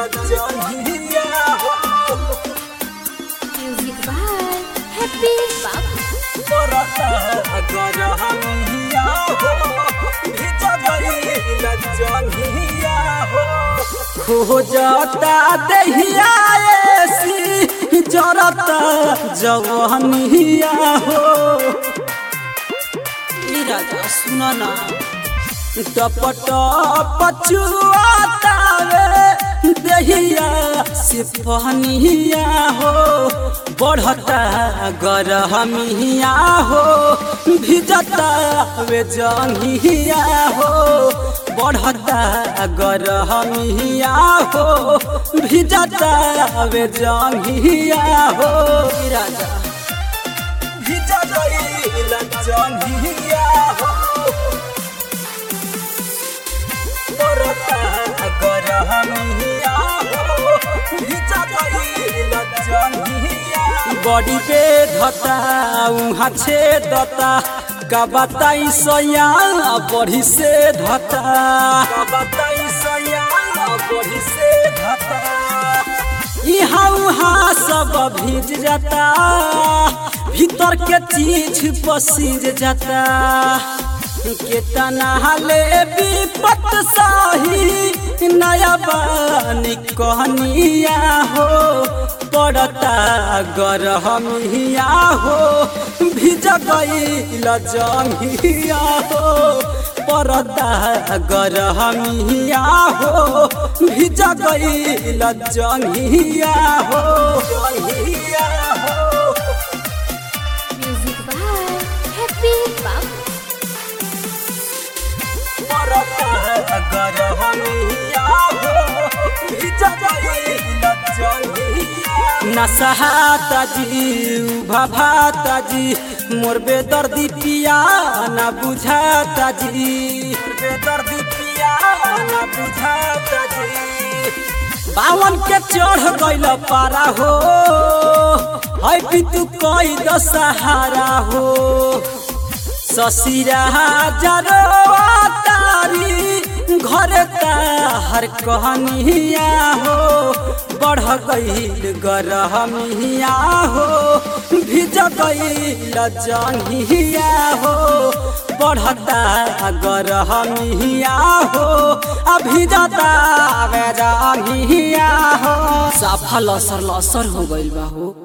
लजनिया हो Music by Happy Babu. बरसा गरहनिया हो भिज गई लजनिया हो खोजता दहिया ऐसी जरता जवनिया हो ई राजा सुना ना टपट पचुआतावे दहिया से पहनिया हो बढ़ता गरहमिया हो भिजता वे जंगिया हो बढ़ता गरहमिया हो भिजता वे जंगिया हो ई राजा भिजा गई लजनिया हो बरता गरहनिया हो भिजा गई लजनिया बड़ी पे धता उहाँ छे दता का बताई सया बड़ी से धता का बताई सया बड़ी से धता यहाँ उहाँ सब भीज जाता भीतर के चीज पसीज जाता केतना ले विपत सही नया बानी कहनिया हो पड़ता गरहमिया हो भिज गई लजंगिया हो परदा गरहमिया हो भिज गई लजंगिया हो जंगिया हो Music by Happy Babu. परदा गरहमिया हो भिज गई लजंगिया नसहाता जी भाभाता जी मोर बेदर्दी पिया ना बुझाता जी मोर बेदर्दी पिया ना बुझाता जी बावन के चढ़ गइल पारा हो है पितु कई दशहारा हो ससिरा जरो तारी घर हर कहनिया हो बढ़ गईल गरहमिया हो भिज गईल जंगिया हो बढ़ता गरहमिया हो अभिजता जंगिया हो साफा लसर लसर हो गइल बा हो